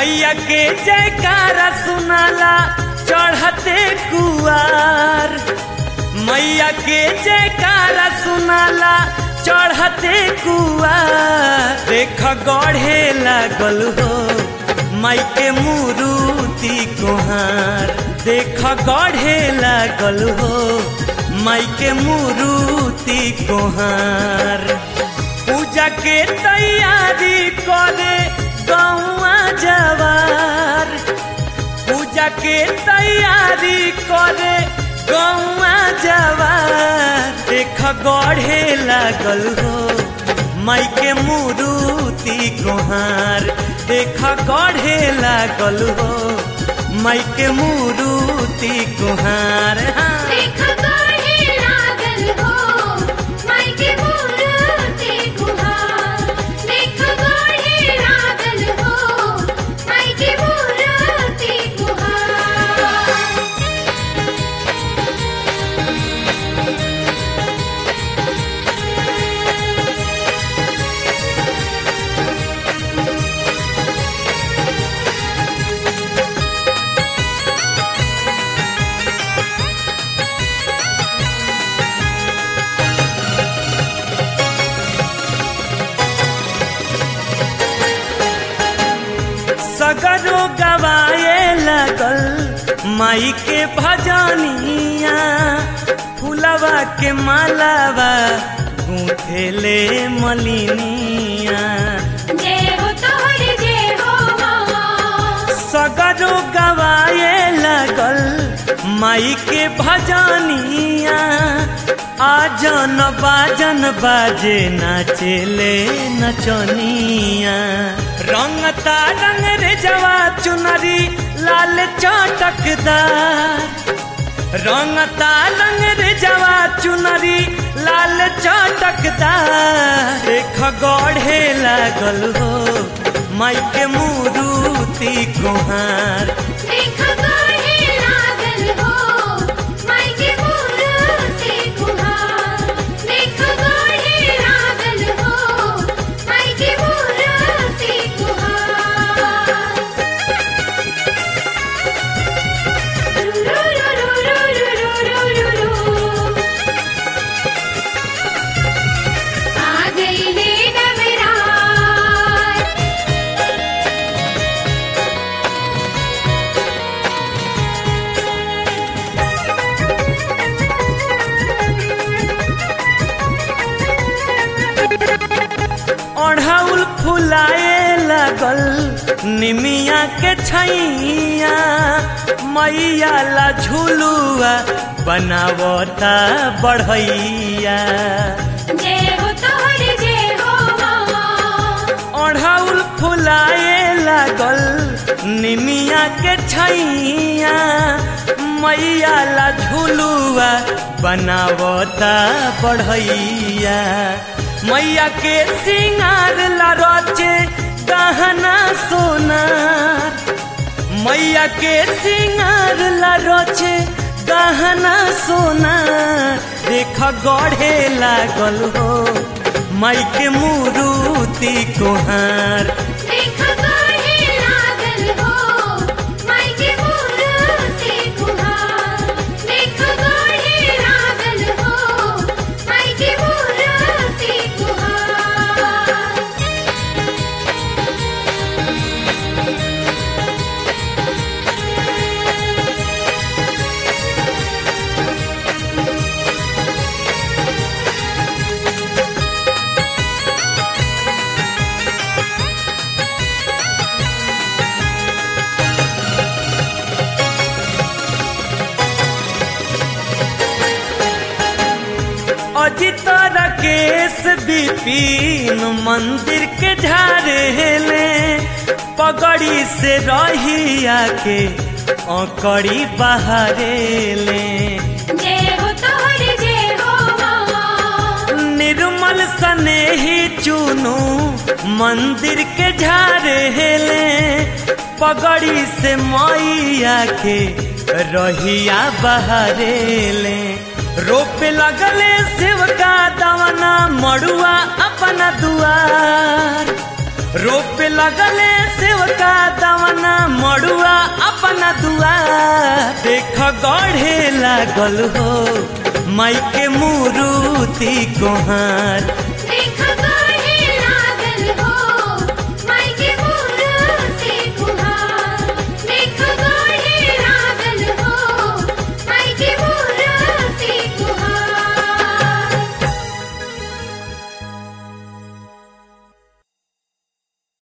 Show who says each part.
Speaker 1: मैया के जयकारा सुनाला चढ़ते कुआर मैया के जयकारा सुनाला चढ़ते कुआर देख गढ़े लागल हो माई के मुरुति कोहार देख गढ़े लागल हो माई के मुरुति कोहार पूजा के तैयारी करे गौआ जवार पूजा के तैयारी करे गौआ जवार देख गढ़े लागल हो माई के मुरुति कोहार देख गढ़े लागल हो माई के मुरुति कोहार हाँ।
Speaker 2: देख गढ़े लागल हो माई के मूर्ति गुहार देख गढ़े लागल हो माई के मूर्ति गुहार
Speaker 1: सगरो गवाए लगल माई के भजनिया फुलवा के मालावा गूंथेले मलिनिया
Speaker 2: जय हो तोहर जय हो माँ
Speaker 1: सगरो गवाए लगल माई के भजनिया आजन बाजन बाजे नाचेले नचनिया रंगता रंग रे जवा चुनरी लाल चटकदार रंगता रंग रे जवा चुनरी लाल चटकदार देख गढ़े लागल हो माई के मुरुति कुहार
Speaker 2: देख गढ़े लागल हो माई के मूर्ति गुहार देख गढ़े लागल हो माई के मूर्ति गुहार रू रू रू रू रू रू रू रू आ गई ले नवरात
Speaker 1: ओढ़ाउल फुलाए लगल निमिया के छैया मैया ला झुलुआ बनावता बढ़ैया
Speaker 2: जय हो तोहर जय हो माँ
Speaker 1: ओढ़ाउल फुलाए लागल निमिया के छैया मैया ला झुलुआ बनावता बढ़ैया मैया के सिंगार ला रचे गहना सोनार मैया के सिंगार ला रचे गहना सोना देख गढ़े लागल हो माई के मुरुति कोहार
Speaker 2: देख गढ़े लागल हो माई के मूर्ति गुहार देख गढ़े लागल हो माई के मूर्ति गुहार
Speaker 1: अजित राकेश विपिन मंदिर के झारेले पगड़ी से रहिया के अकड़ी बहारेले
Speaker 2: जय हो तोहर जय हो माँ
Speaker 1: निर्मल स्नेही चुनू मंदिर के झारेले पगड़ी से मैया के रहिया बहारेले रोपे लगले शिव का दवना मड़ुआ अपना दुआर रोप लगले सेवका दवना मड़ुआ अपना दुआ देख गढ़े लागल हो माई के मुरुति कोहार